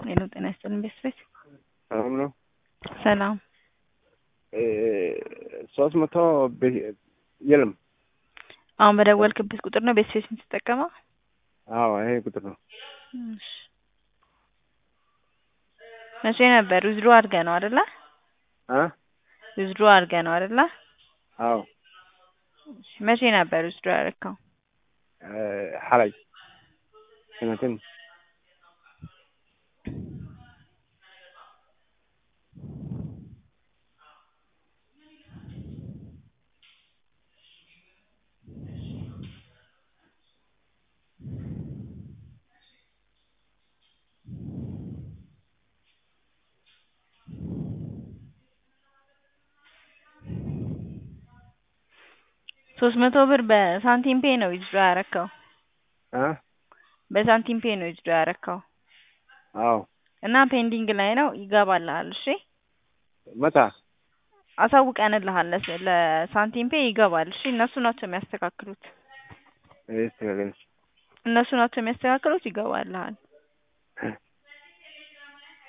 ሄሎ ጤና ይስጥልኝ ቤተሰቤት ሰላም ነው። ሰላም ሶስት መቶ የለም። አሁን በደወልክበት ቁጥር ነው ቤተሰቤት የምትጠቀመው? አዎ ይሄ ቁጥር ነው። እሺ መቼ ነበር ዊዝድሮ አድርገህ ነው አይደለ? አ ዊዝድሮ አድርገህ ነው አይደለ? አዎ መቼ ነበር ዊዝድሮ ያደረግከው? ሐላይ ስንትን ሶስት መቶ ብር በሳንቲም ፔ ነው ዊዝድሮ ያደረግከው? አ በሳንቲም ፔ ነው ዊዝድሮ ያደረግከው አዎ እና ፔንዲንግ ላይ ነው ይገባልሃል። እሺ መታ አሳውቀንልሃል ለስ- ለሳንቲም ፔ ይገባል። እሺ እነሱ ናቸው የሚያስተካክሉት ይስተካከል። እነሱ ናቸው የሚያስተካክሉት ይገባልሃል።